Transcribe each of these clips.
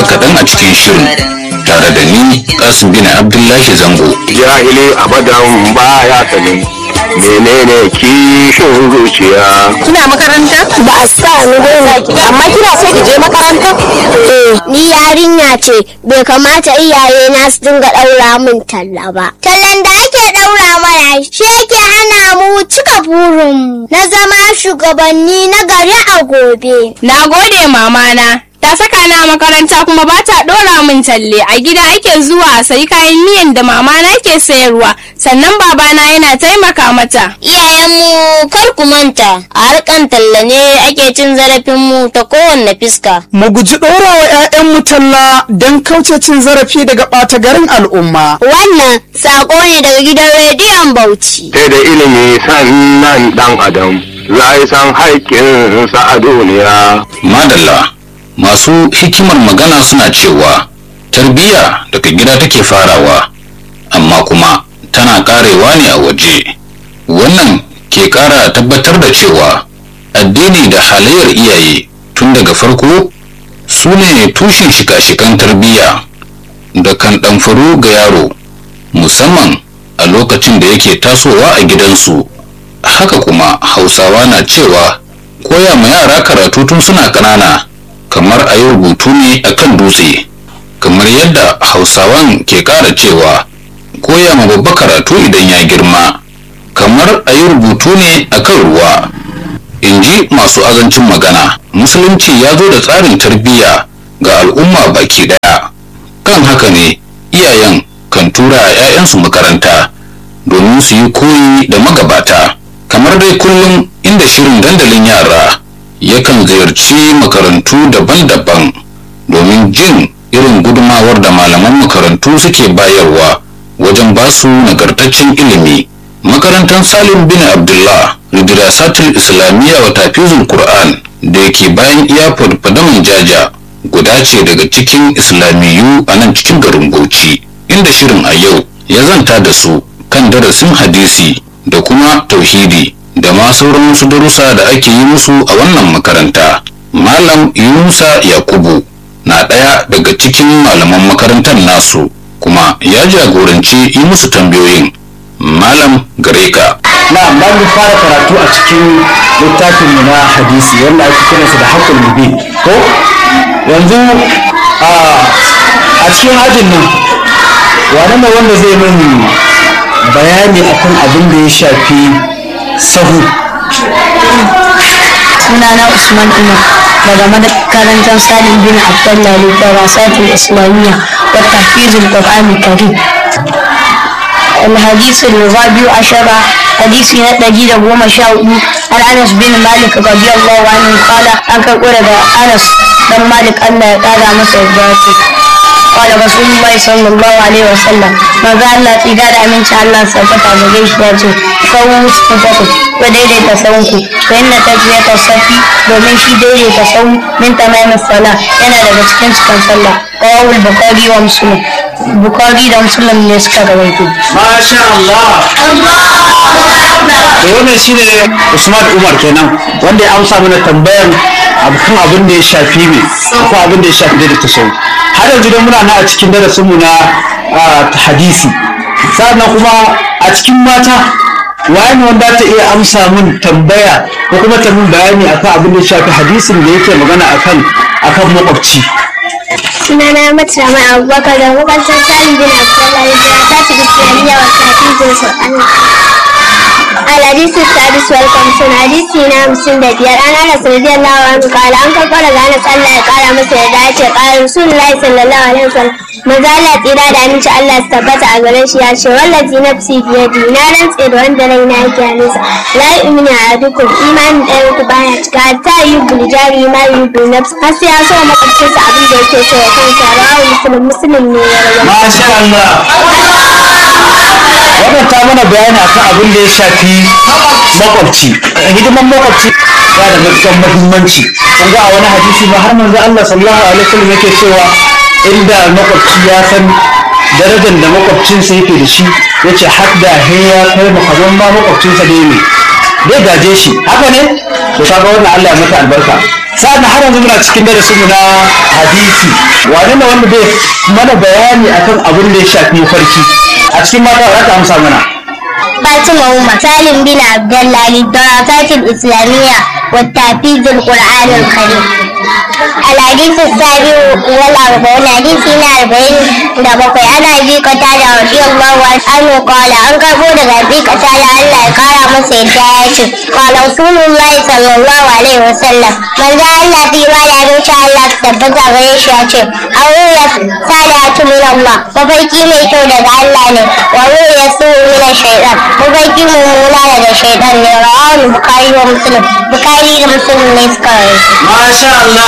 kaɗan a cikin shirin tare da ni kasim bin abdullahi zango jahili abadan baya sanin menene kishin zuciya Kina makaranta? ba a sa ni dai Amma kina so ki je makaranta? eh ni yarinya ce bai kamata iyaye na su dinga daura min talla ba tallan da ake daura mana shi yake hana mu cika burin na zama shugabanni na gari a gobe Na gode mamana. Ta saka na makaranta kuma ba ta ɗora min talle a gida ake zuwa a sayi kayan miyan da mamana ke sayarwa sannan babana yana taimaka mata. iyayenmu kar ku manta a harkan talla ne ake cin zarafin mu ta kowanne fiska mu guji ɗora wa 'ya'yanmu talla don kauce cin zarafi daga ɓata garin al'umma. wannan sako ne daga gidan rediyon bauchi sai da ilimi sannan dan adam za yi san haƙƙinsa a duniya madalla masu hikimar magana suna cewa tarbiyya daga gida take farawa amma kuma tana karewa ne a waje wannan ke kara tabbatar da cewa addini da halayyar iyaye tun daga farko su ne tushen shika-shikan tarbiyya da kan ɗamfaru ga yaro musamman a lokacin da yake tasowa a gidansu haka kuma hausawa na cewa koya ma yara karatu tun suna ƙanana kamar a yi rubutu ne a kan dutse kamar yadda hausawan ke ƙara cewa koya ma babba karatu idan ya girma kamar a yi rubutu ne a kan ruwa in ji masu azancin magana musulunci ya zo da tsarin tarbiyya ga al'umma baki daya kan haka ne iyayen kan tura 'ya'yansu makaranta domin su yi koyi da magabata kamar dai kullum inda shirin dandalin yara yakan ziyarci makarantu daban-daban domin jin irin gudumawar da malaman makarantu suke bayarwa wajen basu nagartaccen ilimi makarantar salim bin abdullah ridirasatul islamiyya wa tafizul qur'an da yake bayan iyafar fadaman jaja guda ce daga cikin islamiyu a nan cikin garin bauchi inda shirin a yau ya zanta da su kan darasin hadisi da kuma tauhidi da ma sauran wasu darussa da ake yi musu a wannan makaranta malam yunusa yakubu na ɗaya daga cikin malaman makarantar nasu kuma ya jagoranci yi musu tambayoyin malam gareka na ba mu fara karatu a cikin littafin mu na hadisi wanda ake kiransa da haƙƙul mubin ko yanzu a a cikin ajin nan wane ne wanda zai min bayani akan abin da ya shafi sahu sunana usman umar daga makarantar salim bin abdullah lidarasatul islamiyya wa tahfizul qur'ani karim الحديث الرابع عشر حديث نتجي goma sha hudu عن انس بن مالك رضي الله عنه قال an karɓo daga anas dan malik allah ya ƙara masa yarda قال رسول الله صلى الله عليه وسلم ما قال الله إذا أمن شاء الله سبت على جيش ياتي سووا صفوفكم وديدي تسوكم فإن تجزية الصف domin shi daidaita sau min tamamin sala yana daga cikin cikin sallah rawul bukari wa musulun bukari da musulun ne suka rawaito masha Allah to wannan shine Usman Umar kenan wanda ya amsa mana tambayar kan abin da ya shafi ne ko abin da ya shafi da ta sau har yanzu dai muna na a cikin darasin mu na ah, hadisi sannan kuma a cikin mata waye ne wanda ta iya amsa mun tambaya ko kuma ta mun bayani akan abin da ya shafi hadisin da yake magana akan akan makwabci sunana mata mai abubakar da makarantar salim bin abdullahi da ta fi islamiyya wa tafizin sul'ani الحديث السادس والخمسون حديثي نعم سند بيار أنا أنس رضي الله عنه قال أنك قال أنس الله قال مثل ذلك قال رسول الله صلى الله عليه وسلم maza Allah tsira da aminci Allah su tabbata a gare shi ya ce wallazi nafsi biyadi na rantse da wanda rai na yake hannunsa la yu'minu ahadukum imanin ɗayan ku baya cika ta yi buljari ma yi bu nafsi har sai ya so makwabcinsa abin da yake so ya kansa rawu musulun musulun ne ya rawa Masha Allah. Wannan ta mana bayani akan abin da ya shafi makwabci. Hidiman makwabci ya da matuƙar muhimmanci. Kun ga a wani hadisi ma har manzo Allah sallallahu alaihi wasallam yake cewa inda makwabci ya san darajar da makwabcinsa yake da shi yace hadda he ya kai mu kazan ma makwabcinsa da ne. Zai gaje shi haka ne? To kaga wannan Allah ya maka albarka. sa'an har yanzu muna cikin darasin mu na hadisi wane ne wanda zai mana bayani akan abin da ya shafi mafarki a cikin mata za ta amsa mana فاطمة أمة سالم بن عبد الله للدراسات الإسلامية والتحفيظ القرآن الكريم الحديث السابع والأربعون حديثنا أربعين دبقي أنا أبي قتادة رضي الله عنه قال أن كبو دغ أبي قتادة الله قال مسيد جايتي قال رسول الله صلى الله عليه وسلم من ذا الله في ما لا إن شاء الله تثبت غيش ياتي أو صالحة من الله وفيكي ميتو دغ الله ne wa ruya su min shaytan mafarki mummuna daga shaytan ne rawahu bukari wa muslim bukari da muslim ne suka rawaito masha Allah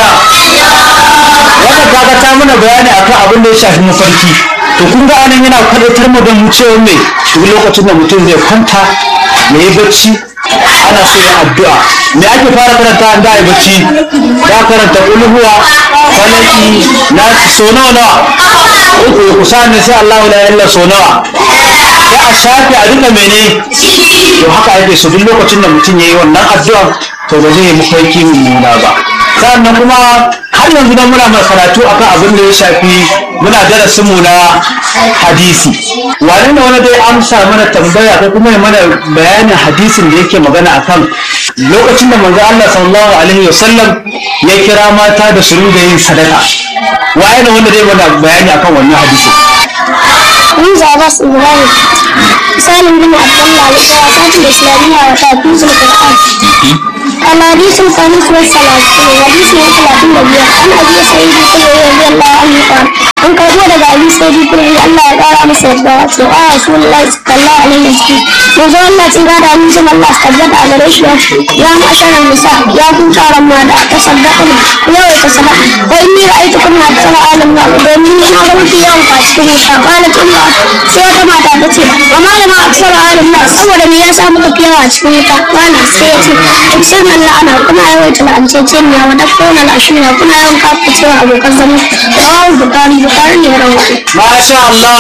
wannan kaga ta mana bayani akan abin da ya shafi mafarki to kun ga anan yana kwadatar mu da mu cewa me duk lokacin da mutum zai kwanta ya yi bacci ana so ya addu'a me ake fara karanta an da yi bacci ya karanta ulhuwa falaki na so nawa nawa uku ku sani sai Allah la ilaha illa so nawa sai a shafe a duka mene to haka ake so duk lokacin da mutum yayi wannan addu'a to ba zai yi mafarki mummuna ba sannan kuma har yanzu nan muna mai karatu akan abin da ya shafi muna darasin mu na hadisi wane ne wani dai amsa mana tambaya ko kuma ya mana bayanin hadisin da yake magana akan lokacin da manzo Allah sallallahu alaihi wasallam ya kira mata da su ringa yin sadaka waye ne wanda dai mana bayani akan wannan hadisin من زعباس إبراهيم سالم بن عبد الله للدراسات الإسلامية وتحفيظ القرآن الحديث الخامس والثلاثون حديث ثلاثين وبيع عن أبي سعيد الخدري رضي الله عنه قال an karbo daga abin sai bi kuma Allah ya kara masa yadda ya ce a Rasulullahi sallallahu alaihi wasallam yanzu Allah tsira da amincin Allah su tabbata a gare shi ya masharar nisa ya kun taron ma da ta saddaka yau ta sadaka wa inni ra'aytu kunna tsara alam na domin ni na ga mafi yawan ka cikin wuta qalat umma sai wata mata ta ce wa malama aksara alam na saboda me yasa muka fi yawa cikin wuta wani sai ya ce iksir man la'ana kuna yawaita la'anceceniya wa dafona la'ashira kuna yawan kafa cewa abokan zama rawar bukari bukari ne ya rawa Masha Allah.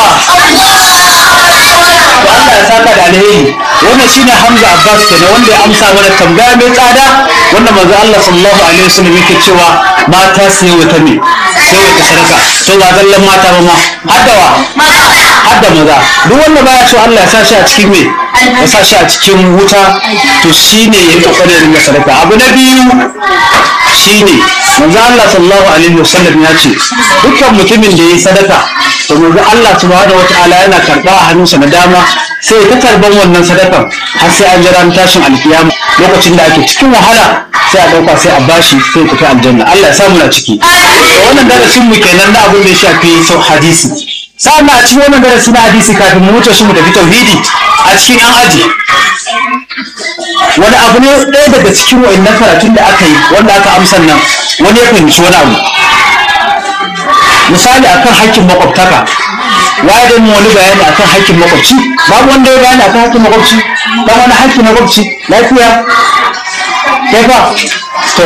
To Allah ya saka da alheri. Wannan shine Hamza Abbas kenan wanda ya amsa mana tambaya mai tsada wanda manzo Allah sallallahu alaihi wasallam yake cewa mata sai wata me sai wata sadaka to ba zallan mata ba ma haddawa hadda maza duk wanda baya so Allah ya sa shi a cikin me ya sa shi a cikin wuta to shine ya kokarin ringa sadaka abu na biyu shine manzo Allah sallallahu alaihi wasallam ya ce dukkan mutumin da yayi sadaka to manzo Allah subhanahu wataala yana karba a hannunsa na dama sai ta karban wannan sadakan har sai an jira tashin alkiyama lokacin da ake cikin wahala sai a dauka sai a bashi sai ya tafi aljanna Allah ya sa mu na ciki to wannan darasin mu kenan na abin da ya shafi sau hadisi sa'an a cikin wannan darasi na hadisi kafin mu wuce shi mu tafi tauhidi a cikin an aji wani abu ne ɗaya daga cikin wa'annan karatun da aka yi wanda aka amsa nan wani ya fahimci wani abu misali akan hakkin makwabtaka waye da mu wani bayani akan hakkin makwabci babu wanda ya bayani akan hakkin makwabci ba wani hakkin makwabci lafiya kai fa to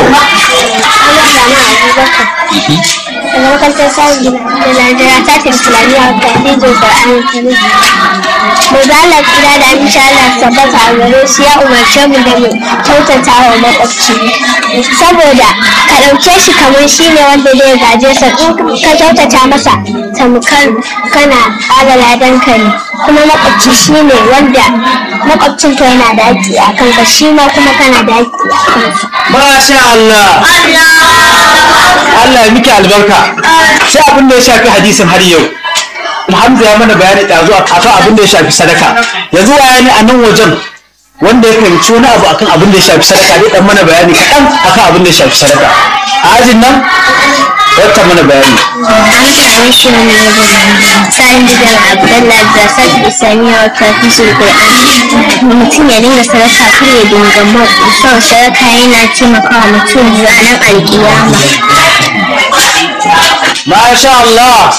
daga makarantar samun da Najeriya ta tafi Islamiyya ta hijin Qur'ani Karim. Mai ba Allah kira da insha Allah tabbata a gare shi ya umarce mu da mu kyautata wa makwabci. Saboda ka ɗauke shi kamar shi ne wanda zai gaje sa in ka kyautata masa tamkar kana ƙara ladan ka ne. Kuma makwabci shi ne wanda makwabcin ka yana da haƙƙi a kanka shi ma kuma kana da haƙƙi a kansa. masha Allah Allah ya miki albarka sai abin da ya shafi hadisin har yau Hamza ya mana bayani ɗazu a kan abin da ya shafi sadaka yanzu waya ne a nan wajen wanda ya fahimci wani abu akan abin da ya shafi sadaka dai dan mana bayani kaɗan akan abin da ya shafi sadaka a ajin nan wata mana bayani an same shi wani sa'in da abdullah da sadi islamiyya wa tafisul qur'an mutum ya dinga sadaka kar ya dinga ma son sadaka yana taimakawa mutum ranar alkiyama masha Allah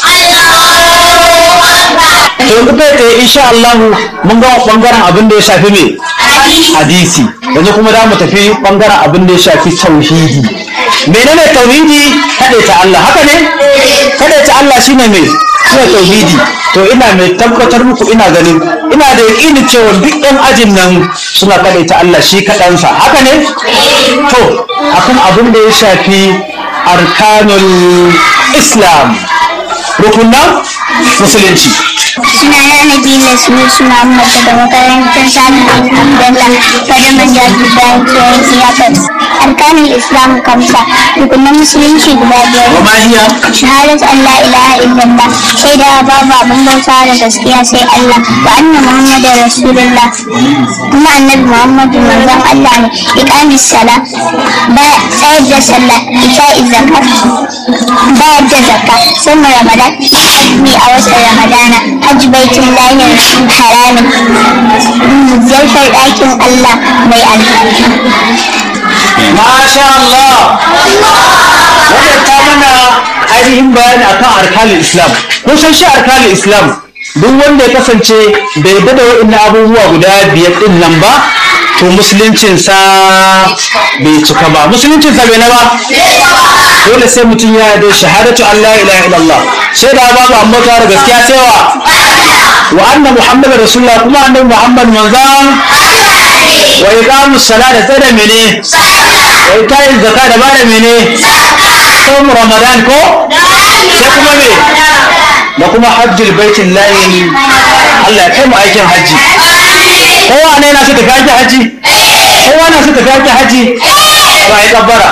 to yanzu kai tsaye insha Allah mun ga bangaren abin da ya shafi me hadisi yanzu kuma za mu tafi bangaren abin da ya shafi tauhidi menene tauhidi kaɗai ta Allah haka ne kada ta Allah shine mai shine tauhidi to ina mai tabbatar muku ina ganin ina da yaƙini cewa duk ɗan ajin nan suna kada ta Allah shi kaɗansa haka ne to akan abin da ya shafi arkanul islam rukunan musulunci suna na nabila sunu suna mata da makarantar samun alhamdulillah kada man jaji bayan kiyayen siyasar arkanin islam kamsa rukunan musulunci guda biyar wa ma hiya shahadat Allah ilaha illallah shaida babu abin bauta da gaskiya sai Allah wa anna muhammadu rasulullah kuma annabi muhammadu manzon Allah ne iqamis sala ba tsayar da sallah ita'i zakat bayar da zakka sun ramadan azumi a watan ramadana hajji baitin lahir haramin ziyartar ɗakin Allah mai alfarma Masha Allah wannan ta mana ainihin bayani akan arkanin Islam kun san shi arkanin Islam duk wanda ya kasance bai yarda da wa'annan abubuwa guda biyar din nan ba to musuluncinsa bai cika ba musuluncinsa bai na ba dole sai mutum ya yarda shahadatu Allah ilaha illallah sai da babu amma ta da gaskiya sai wa wa anna muhammadar rasulullah kuma annabi muhammad manzan wa iqamu sala da tsada mene wa itayin zakka da bada mene som ramadan ko sai kuma me da kuma hajjul baitin layin Allah ya kai mu aikin haji kowa ne na so tafi aikin haji kowa na so tafi aikin haji ba ya kabbara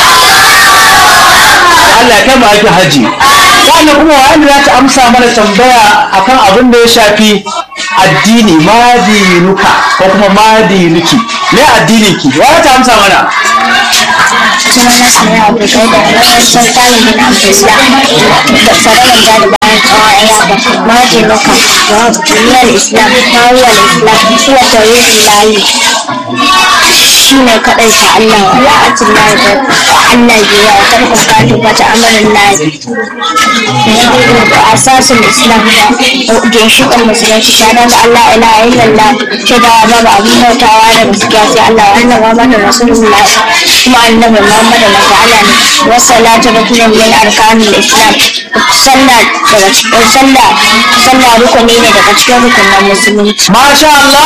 Allah ya kai mu aikin haji wannan kuma wanda za ta amsa mana tambaya akan abin da ya shafi addini madinuka ko kuma madinuki me addinin ki wa ta amsa mana sunana Amina Abdulkai da makarantar talibin Abdullah da sararin da da bayan tsawon yaba maji nuka duniyar Islam mawuyar Islam kuwa tauhidin layi shi ne kaɗai ta Allah wa la'atin layi da Allah biya wa tarkon katu wata amarin layi da asasin Islam da ginshiƙar musulunci shaɗan da Allah ilaha illallah shaidawa babu abin bautawa da gaskiya sai Allah wa annabi Muhammadu Rasulullah kuma annabi Muhammadu masu Allah ne wasalatu rukunin min arkanul Islam sallah daga cikin sallah sallah rukuni ne daga cikin rukunin musulunci Masha Allah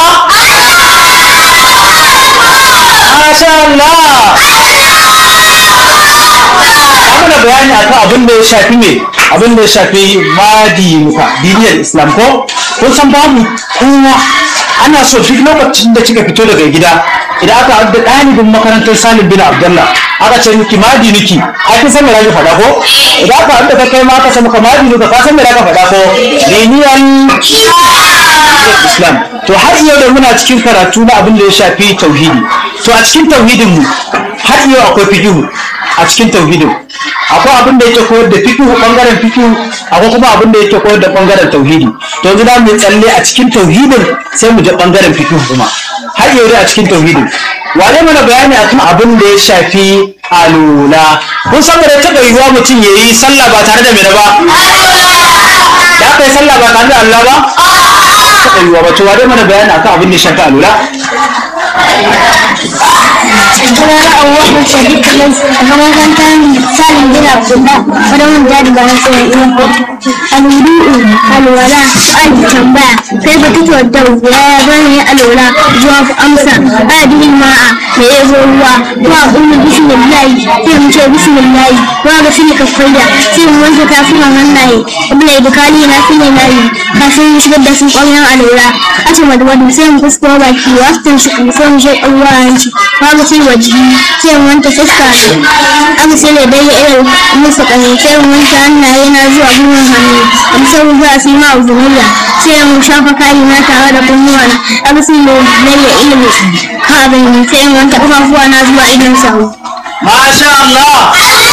Masha Allah mana bayani akan abin da ya shafi me abin da ya shafi madinuka diniyar Islam ko kun san babu kowa ana so duk lokacin da kika fito daga gida idan aka haɗu da ɗalibin makarantar Salim bin Abdullah aka ce miki madinuki ai kin san me zaki faɗa ko idan aka haɗu da kai ma aka ce maka madinuka ka san me zaka faɗa ko diniyar Islam to har yau da muna cikin karatu na abin da ya shafi tauhidi to a cikin tauhidin mu har yau akwai fikihu a cikin tauhidin akwai abin da yake koyar da fikihu bangaren fikihu akwai kuma abin da yake koyar da bangaren tauhidi to yanzu za mu yi tsalle a cikin tauhidin sai mu je bangaren fikihu kuma har yau dai a cikin tauhidin wane mana bayani akan abin da ya shafi alula kun san da taɓa yiwuwa mutum ya yi sallah ba tare da mene ba da aka yi sallah ba tare da Allah ba taɓa yiwuwa ba to wane mana bayani akan abin da ya shafi alula sunana Abubakar Sadiq Kalas a makarantar Salim bin Abdullah wadda mun jadi bayan tsoron iya Al-Wudu'u alwala al tambaya kai ba tutuwar da ya ya bani alwala zuwa ku amsa adilin ma'a da ya zo ruwa kuma ummu bismillahi sai mu ce bismillahi kuma ga sini kafaida sai mu wanke tafunan hannaye ibla ibkali na sini nayi kafin mu shigar da sun ƙwallon alwala ake madwadu sai mu fuskura baki wasu shi kuma sai mu shaƙar ruwa hanci babu sai waje sai mu wanke fuska ne aka sai da dai irin musu ƙasa sai mu wanke hannaye na zuwa gwiwar hannu a bisa za su yi ma uzuniya sai mu shafa kayi na tare da kunnuwa na aka sai da dai ilimi kabin sai mu wanke ƙafafuwa na zuwa idon sahu Masha Allah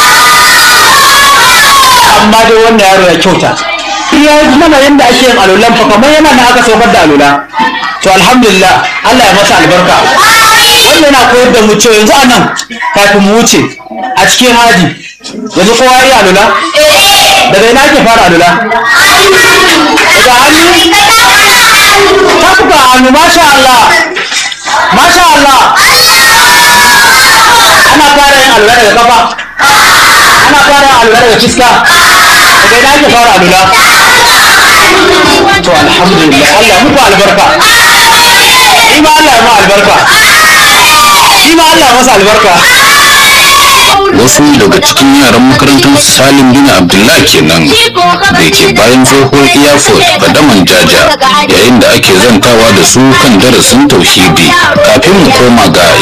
amma dai wannan yaro ya kyauta ya yi mana yadda ake yin alulan fa kamar yana na aka saukar da alula to alhamdulillah Allah ya masa albarka wannan yana koyar da mu cewa yanzu anan kafin mu wuce a cikin haji yanzu kowa ya yi alula daga ina ake fara alula daga hannu tafuka hannu masha Allah masha Allah ana fara yin alula daga kafa ana fara yin alula daga fiska daga sai na ake fara alula to alhamdulillah Allah muku albarka shi ma Allah ya ma albarka shi ma Allah ya masa albarka wasu daga cikin yaran makarantar salim bin abdullah kenan da ke bayan tsohon airport fadaman jaja yayin da ake zantawa da su kan darasin tauhidi kafin mu koma ga